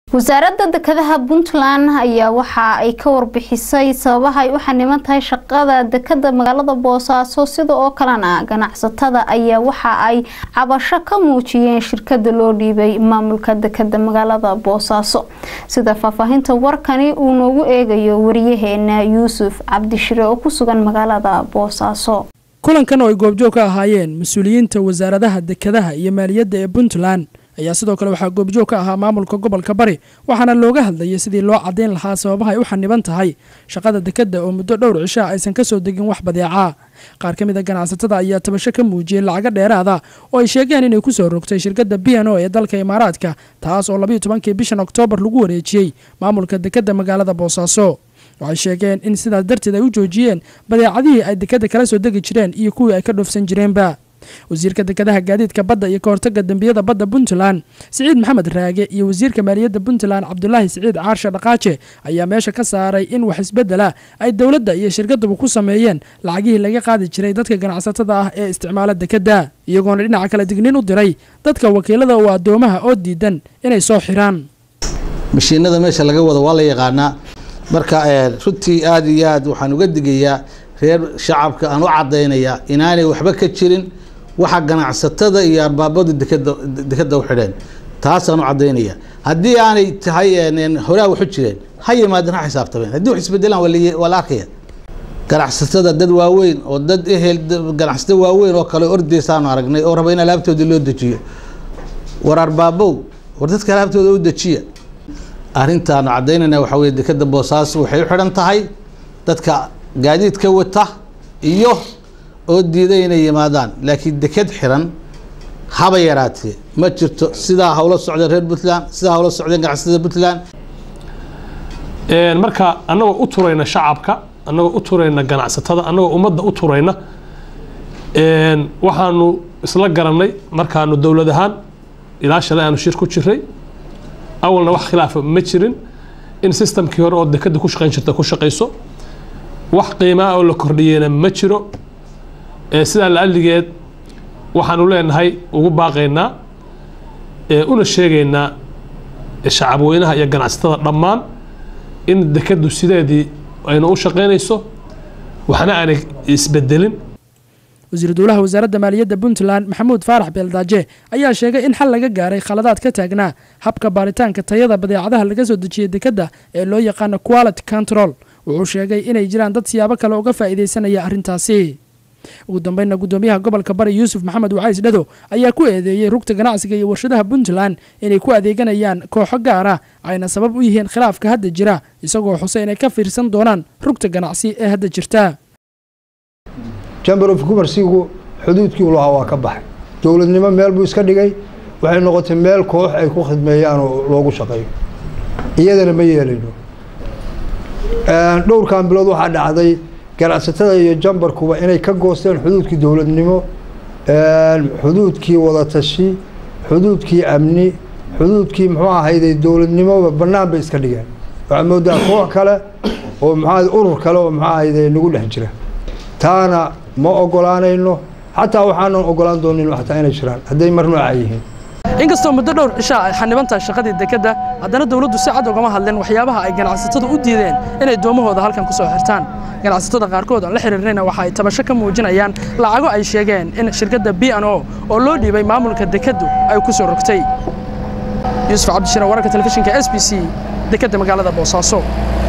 wasaaradda dekedaha puntland ayaa waxa ay ka warbixisay sababaha ay u xaniban tahay shaqada dekeda magaalada boosaaso sida oo kalena ganacsatada ayaa waxa ay cabasho ka muujiyeen shirkada loo dhiibay maamulka dekeda magaalada boosaaso sida faahfaahinta warkani uu noogu eegayo wariyaheena yuusuf cabdishire oo ku sugan magaalada boosaaso kulankan oo ay goobjoog ka ahaayeen mas-uuliyiinta wasaaradaha dekedaha iyo maaliyadda ee puntland ayaa sidoo kale waxaa goobjoog ka ahaa maamulka gobolka bari waxaana looga hadlayay sidii loo caddayn lahaa sababaha ay u xaniban tahay shaqada dekedda oo muddo dhowr cishaa aysan ka soo degin wax badeecaa qaar ka mid a ganacsatada ayaa tabasho ka muujiyey lacago dheeraada oo ay sheegeen inay ku soo rogtay shirkadda b n o ee dalka imaaraadka taas oo labayo tobankii bishan oktoobar lagu wareejiyey maamulka dekedda magaalada boosaaso waxay sheegeen in sidaas darteed ay u joojiyeen badeecadihii ay dekedda kala soo degi jireen iyo kuwii ay ka dhoofsan jireenba wasiirka dekedaha gaadiidka badda iyo kahortaga dembiyada badda puntland siciid maxamed raage iyo wasiirka maaliyadda puntland cabdulaahi siciid caarshe dhaqaaje ayaa meesha ka saaray in wax isbedela ay dowladda iyo shirkaduba ku sameeyeen lacagihii laga qaadi jiray dadka ganacsatada ah ee isticmaala dekedda iyagoona dhinaca kale digniin u diray dadka wakiilada oo addoomaha oo diidan inay soo xiraan mashiinada meesha laga wado waa la yaqaanaa marka runtii aada iyo aad waxaan uga digayaa reer shacabka aan u cadaynayaa inaanay waxba ka jirin waxa ganacsatada iyo arbaabadu dekeda dekeda u xidheen taasaan u cadaynaya haddii aanay tahay horaa waxu jireen ha yimaadeen ha xisaabtameen haddii wax isbedelaan waa la arkaya ganacsatada dad waaweyn oo dad ehel ganacsato waaweyn oo kale ordeysaanu aragnay oo raba in alaabtooda loo dejiyo war arbaabow war dadka alaabtooda u dejiya arrintaanu cadaynayna waxaa weye dekeda boosaaso waxay u xidhan tahay dadka gaadiidka wata iyo oo diiday inay yimaadaan laakiin deked xiran haba yaraatee ma jirto sidaa hawla socdeen reer puntland sidaa hawla socdeen ganacsatada puntland marka annagoo u turayna shacabka annagoo u turayna ganacsatada annagoo ummadda u turayna waxaanu isla garannay markaanu dowlad ahaan ilaa shalay aanu shir ku jiray awalna wax khilaafa ma jirin in sistamkii hore oo dekeda ku shaqayn jirta ku shaqayso wax qiimaa oo la kordhiyeyna ma jiro sidaa laalligeed waxaanu leenahay ugu baaqaynaa una sheegaynaa shacabweynaha iyo ganacsatada dhammaan in dekadu sideedii aynu u shaqaynayso waxna aanay isbedelin wasiir dowlaha wasaaradda maaliyadda puntland maxamuud faarax beeldaaje ayaa sheegay in xal laga gaaray khaladaad ka taagnaa habka baaritaanka tayada badeecadaha laga soo dejiyay dekedda ee loo yaqaano quality control wuxuu sheegay inay jiraan dad siyaabo kale uga faa'iidaysanaya arrintaasi ugu dambeynna guddoomiyaha gobolka bari yuusuf maxamed wacays dhado ayaa ku eedeeyey rugta ganacsiga iyo warshadaha puntland inay ku adeeganayaan kooxo gaara ayna sabab u yihiin khilaafka hadda jira isagoo xuse inay ka fiirsan doonaan rugta ganacsi ee hadda jirta chamber of commercigu xuduudkii u lahaa waa ka baxay dowladnimo meel buu iska dhigay waxay noqotay meel koox ay ku khidmeeyaan oo loogu shaqeeyo iyadana ma yeelayno dhowrkan bilood waxaa dhacday ganacsatada iyo jambarkuba inay ka goosteen xuduudkii dowladnimo xuduudkii wadatashi xuduudkii amni xuduudkii muxuu ahayday dowladnimoba bannaan bay iska dhigeen waxaad moodaa koox kale oo muxuu urur kale oo muxuu ahayday nagu dhex jira taana ma ogolaanayno xataa waxaanan ogolaan doonin xataa inay jiraan hadday mar nooca yihiin inkastoo muddo dhowr cishaa ay xanibantahay shaqadii dekedda haddana dowladdu si cad ugama hadleen waxyaabaha ay ganacsatada u diideen inay doomahooda halkan ku soo xirtaan ganacsatada qaarkood aan la xiriirnayna waxa ay tabasho ka muujinayaan lacago ay sheegeen in shirkadda b n o oo loo dhiibay maamulka dekeddu ay ku soo rogtay yuusuf cabdishire wararka telefishinka s b c dekedda magaalada boosaaso